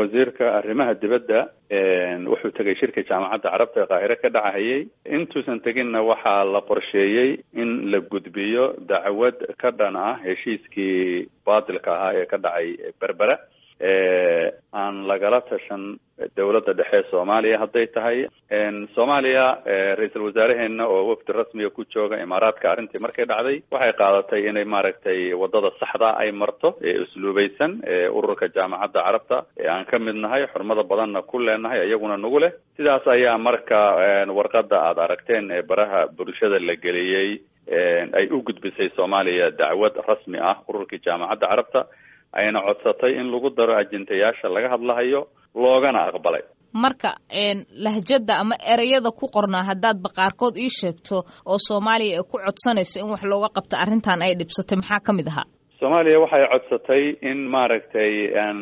wasiirka arrimaha dibadda wuxuu tegay shirka jaamacadda carabta ee qaahire ka dhacahayay intuusan teginna waxaa la qorsheeyey in la gudbiyo dacwad ka dhan ah heshiiskii baatilka ahaa ee ka dhacay berbera aan lagala tashan dowladda dhexe soomaaliya hadday tahay soomaaliya ra-iisul wasaaraheena oo wafdi rasmiga ku jooga imaaraadka arrintii markay dhacday waxay qaadatay inay maaragtay wadada saxda ay marto ee usluubaysan ee ururka jaamacadda carabta ee aan ka mid nahay xurmada badanna ku leenahay iyaguna nagu leh sidaas ayaa marka warqada aada aragteen ee baraha bulshada la geliyey ay u gudbisay soomaaliya dacwad rasmi ah ururkii jaamacadda carabta ayna codsatay in lagu daro ajintayaasha laga hadlahayo loogana aqbalay marka lahjada ama ereyada ku qornaa haddaadba qaarkood ii sheegto oo soomaaliya ay ku codsanayso in wax looga qabto arrintan ay dhibsatay maxaa ka mid ahaa soomaaliya waxay codsatay in maaragtay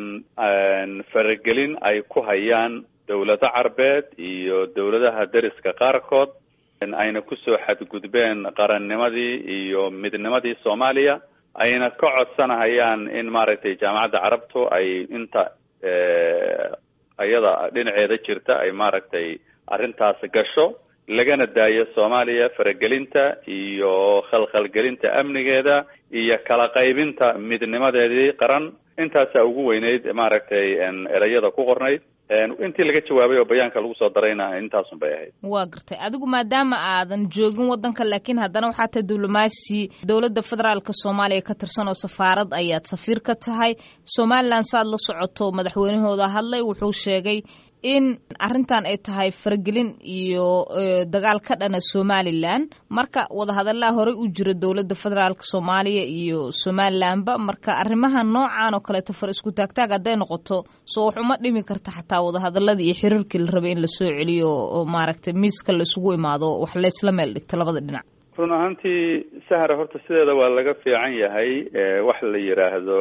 faragelin ay ku hayaan dowlado carbeed iyo dowladaha deriska qaarkood ayna kusoo xadgudbeen qarannimadii iyo midnimadii soomaaliya ayna ka codsanahayaan in maaragtay jaamacadda carabtu ay inta ayada dhinaceeda jirta ay maaragtay arrintaas gasho lagana daayo soomaaliya faragelinta iyo khalkhalgelinta amnigeeda iyo kala qaybinta midnimadeedii qaran intaasaa ugu weyneyd maaragtay ereyada ku qornayd intii laga jawaabay oo bayaanka lagu soo darayna intaasun bay ahayd waa gartay adigu maadaama aadan joogin waddanka laakiin haddana waxaa tahay diblomaasi dowladda federaalka soomaaliya ka tirsan oo safaarad ayaad safiir ka tahay somalilan saaad la socoto madaxweynahooda hadlay wuxuu sheegay in arrintan ay tahay faragelin iyo dagaal ka dhana somalilan marka wadahadallaa horey u jira dowladda federaalka soomaaliya iyo somalilanba marka arrimaha noocan oo kaleeto far isku taagtaag hadday noqoto soo wax uma dhimi karta xataa wadahadaladii iyo xiriirkii la rabay in lasoo celiyo oo maaragtay miiska la isugu imaado wax laysla meel dhigto labada dhinac run ahaantii sahra horta sideeda waa laga fiican yahay wax la yidhaahdo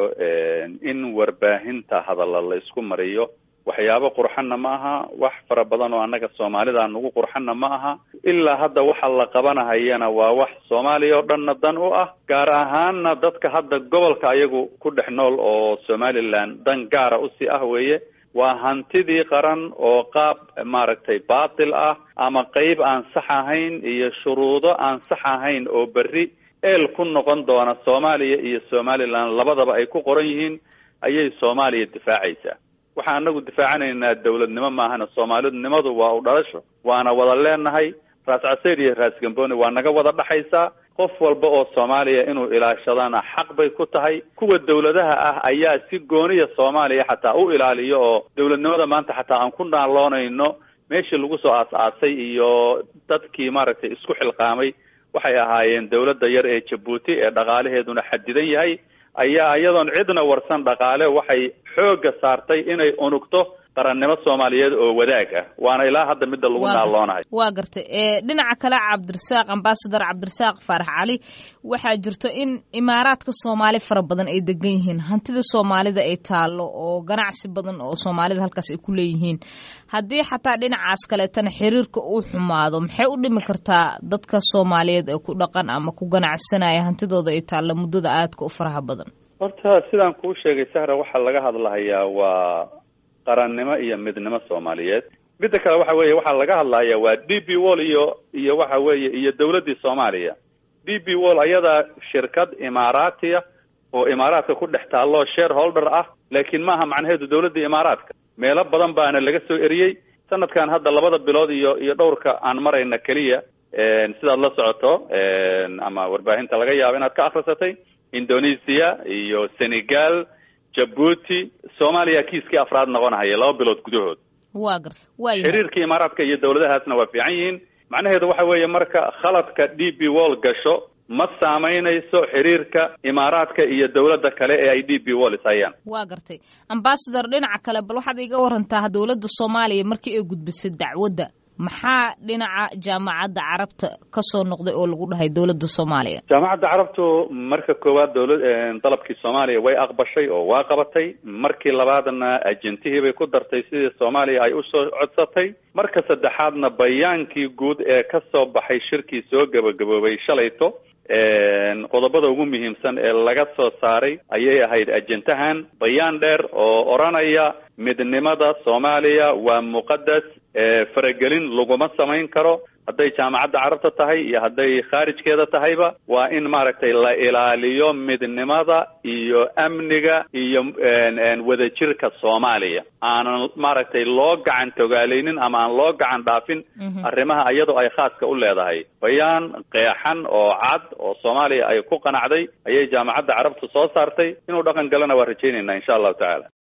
in warbaahinta hadalla la isku mariyo waxyaabo qurxanna ma aha wax fara badan oo annaga soomaalida nagu qurxanna ma aha ilaa hadda waxa la qabanahayana waa wax soomaaliya oo dhanna dan u ah gaar ahaanna dadka hadda gobolka ayagu ku dhex nool oo somaliland dan gaara usii ah weeye waa hantidii qaran oo qaab maaragtay baatil ah ama qeyb aan sax ahayn iyo shuruudo aan sax ahayn oo berri eel ku noqon doona soomaaliya iyo somaliland labadaba ay ku qoran yihiin ayay soomaaliya difaacaysaa waxaan anagu difaacanaynaa dawladnimo maahana soomaalidnimadu waa u dhalasho waana wada leenahay raas caseer iyo raas gamboni waa naga wada dhaxaysaa qof walba oo soomaaliya inuu ilaashadana xaq bay ku tahay kuwa dawladaha ah ayaa si gooniya soomaaliya xataa u ilaaliyo oo dawladnimada maanta xataa aan ku naaloonayno meeshii lagu soo aas-aasay iyo dadkii maaragtay isku xilqaamay waxay ahaayeen dawladda yar ee jabuuti ee dhaqaalaheeduna xadidan yahay ayaa iyadoon cidna warsan dhaqaale waxay xoogga saartay inay unugto qarannimo soomaaliyeed oo wadaag ah waana ilaa hadda midda lagu naaloonahay waa gartay dhinaca kale cabdirasaaq ambasador cabdirasaaq faarax cali waxaa jirto in imaaraadka soomaali fara badan ay degan yihiin hantida soomaalida ay taalo oo ganacsi badan oo soomaalida halkaas ay ku leeyihiin haddii xataa dhinacaas kaleetana xiriirka uu xumaado maxay u dhimi kartaa dadka soomaaliyeed ee ku dhaqan ama ku ganacsanaya hantidooda ay taalla muddada aadka u faraha badan horta sidaan kuu sheegay sahra waxaa laga hadlahayaa waa qarannimo iyo midnimo soomaaliyeed midda kale waxa weeye waxaa laga hadlaya waa d b wall iyo iyo waxa weeye iyo dawladdii soomaaliya d b wall ayadaa shirkad imaaraatiya oo imaaraadka ku dhex taalloo shareholder ah laakiin maaha macnaheedu dawladdii imaaraadka meelo badan baana laga soo eriyey sanadkan hadda labada bilood iyo iyo dhowrka aan marayna keliya sidaad la socoto ama warbaahinta laga yaabo inaad ka akrisatay indonesia iyo senegal jabuuti soomaaliya kiiskii afraad noqonahaya laba bilood gudahood wa garta waaya xiriirka imaaraadka iyo dawladahaasna waa fiican yihiin macnaheedu waxa weeye marka khaladka d b wall gasho ma saamaynayso xiriirka imaaraadka iyo dawladda kale ee ay d b wall ishayaan waa gartay ambasador dhinaca kale bal waxaad iga warantaa dawladda soomaaliya markii ay gudbisay dacwadda maxaa dhinaca jaamacadda carabta kasoo noqday oo lagu dhahay dawladda soomaaliya jaamacadda carabtu marka koowaad dawla dalabkii soomaaliya way aqbashay oo waa qabatay markii labaadna ajentihii bay ku dartay sidii soomaaliya ay usoo codsatay marka saddexaadna bayaankii guud ee kasoo baxay shirkii soo gabagaboobay shalayto qodobada ugu muhiimsan ee laga soo saaray ayay ahayd ajendahan bayaan dheer oo odhanaya midnimada soomaaliya waa muqadas faragelin laguma samayn karo hadday jaamacadda carabta tahay iyo hadday khaarijkeeda tahayba waa in maaragtay la ilaaliyo midnimada iyo amniga iyo wadajirka soomaaliya aanan maaragtay loo gacan togaaleynin ama aan loo gacan dhaafin arrimaha iyadoo ay khaaska u leedahay bayaan qeexan oo cad oo soomaaliya ay ku qanacday ayay jaamacadda carabta soo saartay inuu dhaqan galana waa rajaynayna insha allahu tacaala